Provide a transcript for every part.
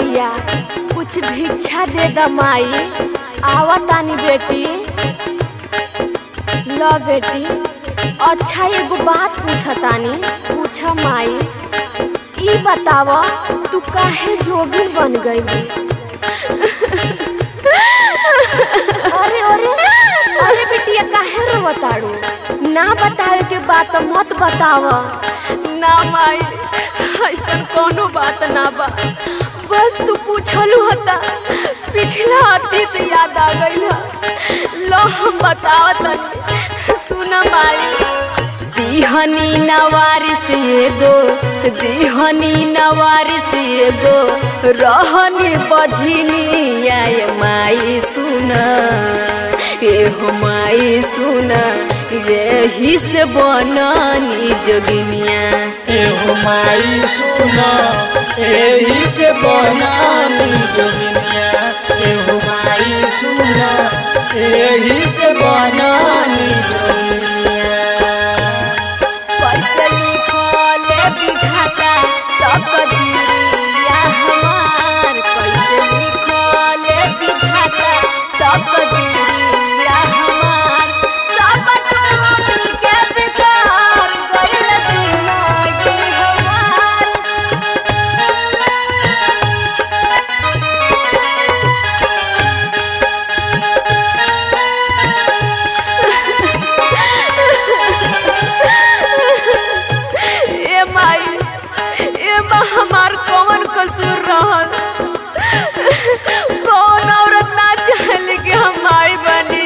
बेटिया कुछ भिक्षा दे द माई आवा तानी बेटी ल बेटी अच्छा एगो बात पूछतानी पूछ माई ई बताव तू काहे जोगिन बन गई अरे अरे अरे बेटिया काहे रोवताड़ू ना बतावे के बात मत बताव ना माई ऐसन कोनो बात ना बा बस तू पूछलू हता पिछला अतीत याद आ गई लो हम बतावत तनी सुन माई दिहनी नवारिस एगो दिहनी नवारिस एगो रहनी बझिनी आय माई सुन एहो माई सुन यही से बननी जोगिनिया एहो माई सुना एही से बनानी जोगिनिया एहो माई सुना एही से बनानी जोगिनिया कैसे लिखले विधाता तकदीरिया हमार कैसे लिखले विधाता तकदीरिया हमार सब टूट के बिगाड़ गइल जिंदगी हमार ए माई ए बा हमार कौन कसूर रहल कौन औरत ना चाहले कि हम माई बनी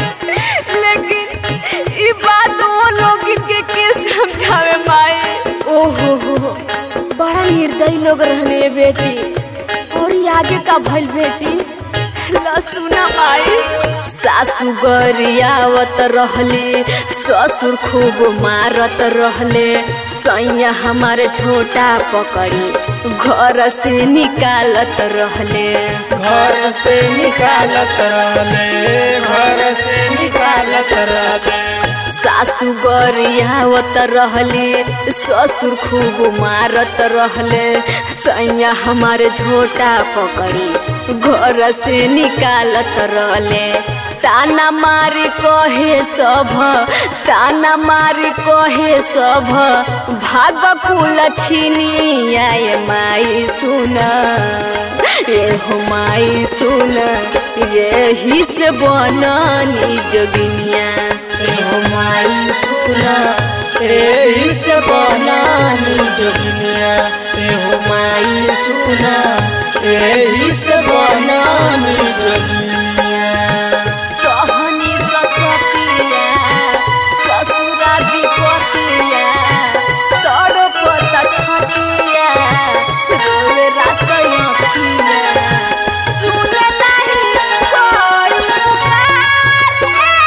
लेकिन ई बात वो लोग के के समझावे माई ओहो हो बड़ा निर्दयी लोग रहने ये बेटी और ये आगे का भइल बेटी ला सुना माई सासू गरियावत रहले ससुर खूब मारत रहले सैया हमारे छोटा पकड़ी घर से निकालत रहले घर से निकालत रहले घर से निकालत रहले सासू गरियावत रहले ससुर खूब मारत रहले सैया हमारे झोटा पकड़ी घर से निकालत रहले ताना मारी कहे सब ताना मारी कहे सब भाग कुल छिनी आए माई सुन एहो माई सुन यही से बननी जोगिनिया एहो माई सुना एही से बनानी जोगिनिया एहो माई सुना एही से बनानी जोगिनिया सहनी ससतिया ससुरा विपतिया तड़पता छतिया रोवे रात अखिया सुने नहीं कोई पुकार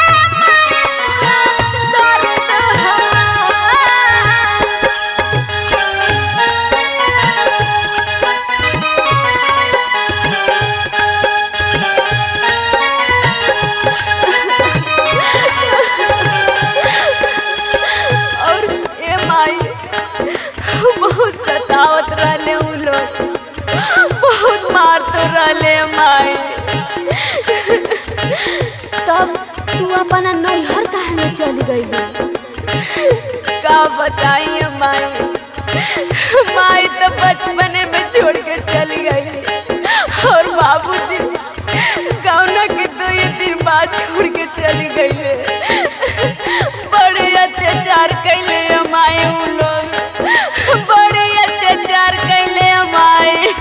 दर्द हमार और ए माई बहुत सतावत रहले उ लोग बहुत मारत रहले माई तब तू अपना नैहर काहे में चली गई का बताई माई माई तो बचपने में छोड़ के चली गई और बाबूजी गौना के दो ये दिन बाद छोड़ के चली गई बड़े अत्याचार कैले हमारे उ लोग बड़े अत्याचार कैले हमारे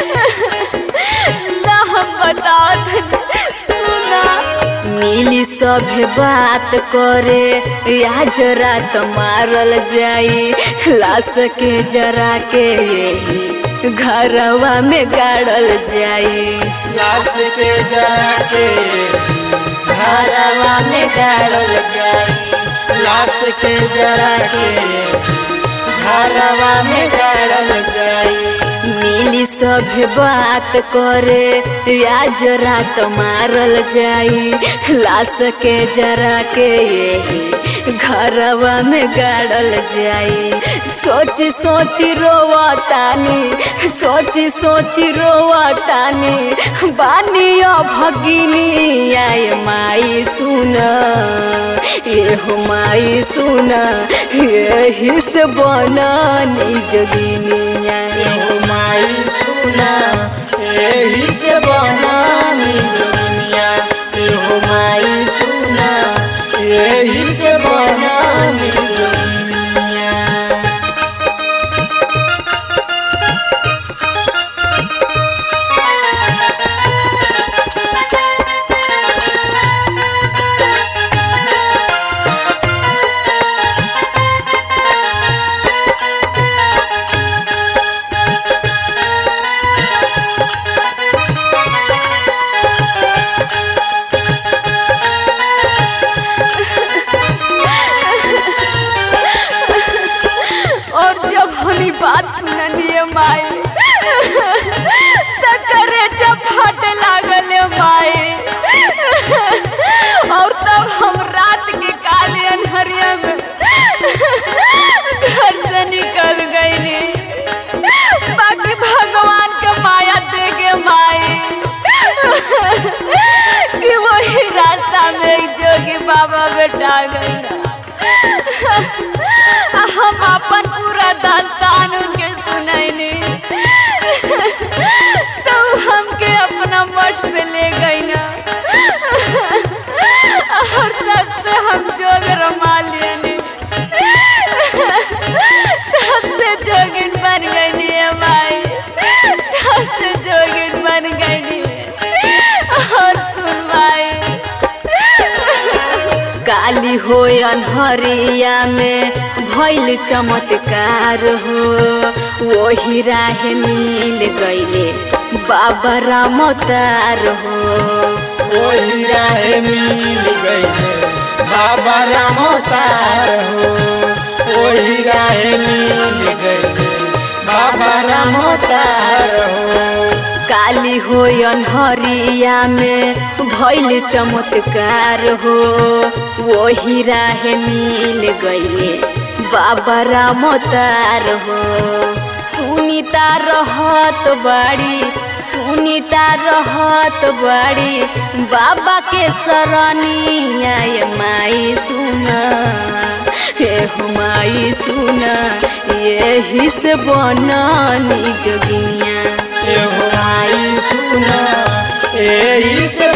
ला हम बताओ सुना मिली सभे बात करे आज रात मारल जाई लाश के जरा के यही घरवा में गाड़ल जाई लाश के जाके घरवा में गाड़ल जाई लाश के जरा के घरवा में गाड़ल जाई मिली सभे बात करे आज रात मारल जाई लाश के जरा के यही घरवा में गाड़ल जाई सोच सोच रोवतानी सोच सोच रोवतानी बानियो भगिनी आय माई सुन ये हो माई सुन यही से बननी जोगिनिया एहो माई सुना एही से बनानी दुनिया एहो माई सुना एही से बनानी दुनिया और जब हमी बात सुनलिए माई त करे जब फट लागल माई और तब हम रात के काले अनहरिया में घर से निकल गईली बाकी भगवान के माया दे के माई कि वही रास्ता में एक जोगी बाबा बेटा गई हम अपन पूरा दास्तान उनके सुनैनी तो हमके अपना मठ पे ले गई ना और तब से हम जोग रमा लेनी तब से जोगिन बन गई माई तब से जोगिन बन गई और सुन माई काली हो अनहरिया में भैल चमत्कार हो वही राह मिल गईले बाबा रामतार हो वही राह मिल गई बाबा राम तार हो वही राह मिल गई बाबा राम तार हो काली हो अनहरिया में भैल चमत्कार हो वही राह मिल गईले बाबा रामतार हो सुनीता रहत बाड़ी सुनीता रहत बाड़ी बाबा के सरनिया ये माई सुना हे हो माई सुना यही से बननी जोगिनिया एहो माई सुना एही से